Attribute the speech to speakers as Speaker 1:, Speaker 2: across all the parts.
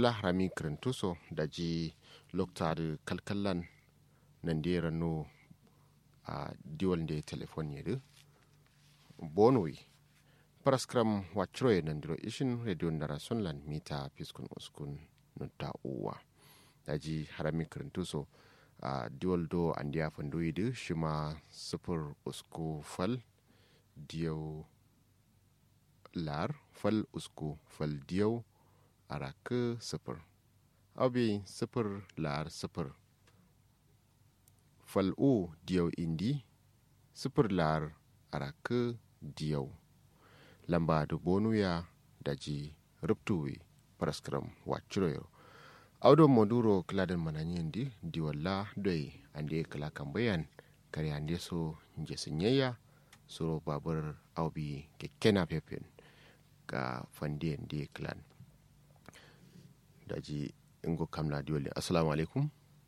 Speaker 1: ngila harami kirintuso da ji loktar kalkallan nan da rano a diwal da telefon yadu bonoi paraskram wachroye nan diro ishin radio ndara sunlan mita piskun uskun nutta uwa da ji harami kirintuso a diwal do an diya fandoyi da shima sufur usku fal diyau lar fal usku fal diyau araka sifir abi sifir lar sifir fal u diyau indi sifir lar araka diyau lamba da bonuya da ji ruptuwi paraskram wachiroyo audo moduro kladan mananyen di diwalla doi ande kala kambayan kare ande so njesinyeya suro babur aubi kekkena pepen ga fandiyan di clan daji ingo kamna diwali assalamu alaikum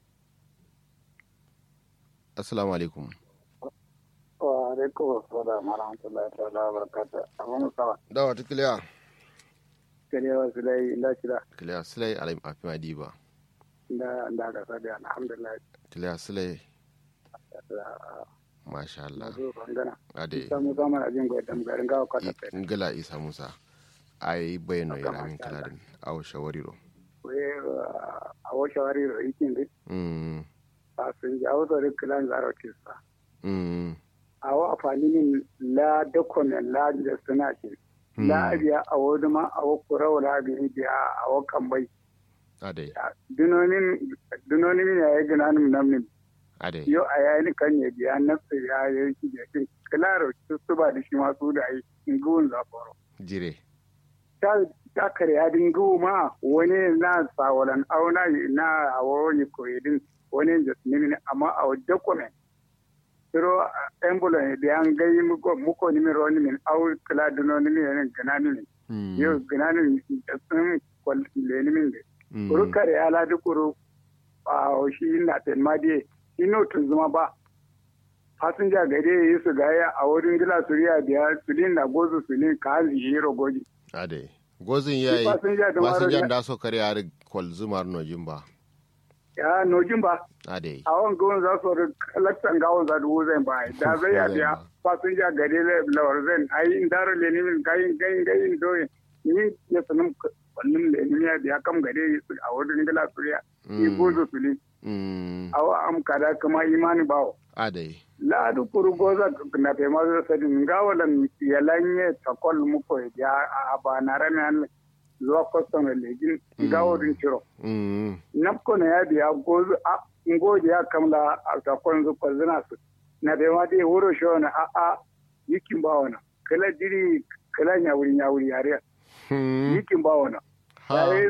Speaker 1: assalamu alaikum
Speaker 2: wa alaikum assalam wa rahmatullahi ta'ala wa barakatuh amma sawa
Speaker 1: dawa ta kiliya
Speaker 2: kariya sulai inda kira
Speaker 1: kiliya silai alayim afi madiba
Speaker 2: inda inda ka sadi alhamdulillah
Speaker 1: kiliya silai masha Allah
Speaker 2: zo bangana
Speaker 1: ade
Speaker 2: samu zama na jin gwaidam garin gawa kwata pe
Speaker 1: ngala isa musa ai bayano iramin kaladin awo shawariro
Speaker 2: we a wo shawari ro ikin di
Speaker 1: mm
Speaker 2: a sun ji awo da kilan zaro kisa
Speaker 1: mm
Speaker 2: a wo afani min la document la da suna shi la biya a wo duma a wo kura wala biya a wo kambai
Speaker 1: ade
Speaker 2: dunonin dunonin ya yi ginanin namin
Speaker 1: ade
Speaker 2: yo a yayin kan ya biya nafsa ya yi shi da shi kilaro su ba da shi masu da ai nguwun zaforo
Speaker 1: jire
Speaker 2: ta ta kare adin nguwu ma wani na sawalan auna na awo yi koyidin wani da nimi amma a wadda kome siro embulan da an gai muko muko nimi ro nimi au kila duno nimi ne gana nimi
Speaker 1: mm
Speaker 2: yo gana nimi da sun kwal le nimi de
Speaker 1: mm
Speaker 2: kuru kare ala dukuru a shi na telmadiye ino tun zuma ba fasinja gare yi su gaya a wurin gila suriya biya sulin na gozu sulin ka hanzi yi rogoji
Speaker 1: ade gozin yayi
Speaker 2: fasinja da maro
Speaker 1: masinjan da so kare har kwal zumar nojin ba
Speaker 2: ya nojin ba
Speaker 1: ade
Speaker 2: a wani gawon za su rin kalaktan gawon za da wuzan ba da zai ya biya fasinja gare lawar zan ayi in daro le nimin gayin gayin gayin doyin ni ya sanin wannan le nimin ya biya kam gare yi su a wurin gila suriya yi gozu sulin
Speaker 1: mm
Speaker 2: awa am kada kama imani bawo
Speaker 1: ade
Speaker 2: laadu kuru goza na te mazo sadi ngawalan yalanye takol muko ya a ba na rame an zuwa kwastan legin ngaworin ciro
Speaker 1: mm
Speaker 2: napko na ya biya gozu a ngoji ya kamla a takol zu kwazina su na te ma te wuro sho na a a yikin ba wana kala diri kala nyawuri nyawuri yare
Speaker 1: hmm
Speaker 2: yikin ba wana
Speaker 1: ha
Speaker 2: yayi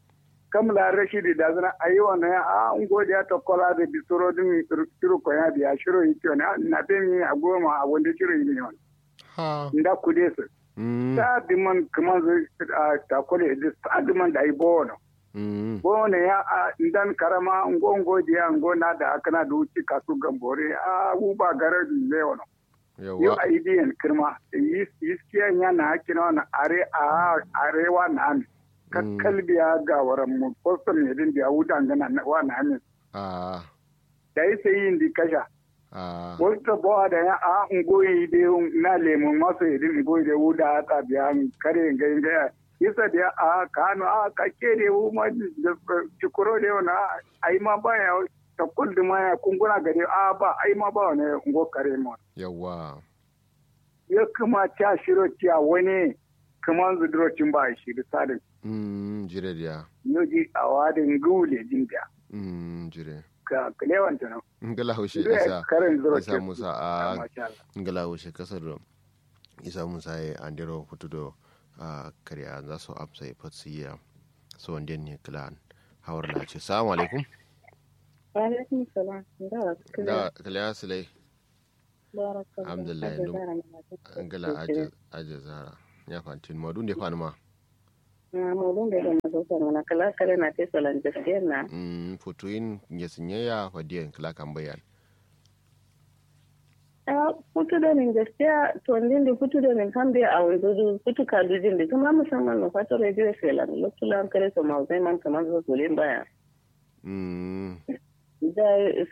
Speaker 2: kamla rashidi da zana ayi wana ya a ngoji ya takola da bisoro din ciro ko ya biya shiro yiki wana na te mi a goma a wanda ciro yi ne wana
Speaker 1: ha
Speaker 2: nda kude su
Speaker 1: mm
Speaker 2: ta diman kuma zu a takole da ta diman da ai bono
Speaker 1: mm
Speaker 2: bono ya a ndan karama ngo ngo dia ngo na da akana da uci kasu gambore a u ba garar le wono yo
Speaker 1: yawa
Speaker 2: a idiyan kirma yis yiskiya nya na hakina na are a arewa na an
Speaker 1: Mm.
Speaker 2: kakkalbiya ga waran mu postal ne din da wudan gana na wa na amin
Speaker 1: a
Speaker 2: da yi sai yin di kasha
Speaker 1: a
Speaker 2: wasu bawa da ya a ngoyi de na lemun masu idin ngoyi de wuda ta biya kare ngai ngai isa da a kano a ka kere wu ma cikuro de wana ai ma ba ya ta kullu ma ya kunguna gare a ba ai ma ba ne ngo kare mu
Speaker 1: yawa
Speaker 2: ya kuma ta shiro tiya wani kuma zudurocin ba shi da sadin
Speaker 1: mm jire dia
Speaker 2: yoji a wadin gule jin da
Speaker 1: mm jire
Speaker 2: ka kalewanta nan
Speaker 1: ngala haushe
Speaker 2: Zai
Speaker 1: isa
Speaker 2: karin
Speaker 1: isa
Speaker 2: zurocin
Speaker 1: musa a
Speaker 2: masha Allah
Speaker 1: ngala haushe kasar do isa musa ya andero hutudo a kariya za su amsa ya fatsiya so wanda ne klan hawar na ce salamu alaikum
Speaker 3: Alaikum salam. Da
Speaker 1: da kaliya silai
Speaker 3: barakallahu.
Speaker 1: Alhamdulillah,
Speaker 3: Hajji
Speaker 1: no.
Speaker 3: Zara mai mata.
Speaker 1: angala aje aje zara ya fantin madu ne kwan ma
Speaker 3: Na mulun da ga mazo kan na kala kala na te salan gaskiya na.
Speaker 1: mm futuin ya sinyeya fadiyan kala kan bayan
Speaker 3: a kutu da nin gaskiya to ndin da kutu da nin kan bai a wanzu kutu kalujin da kuma musamman na fata radio felan lokacin kare su ma zai man kamar su baya
Speaker 1: Mm.
Speaker 3: da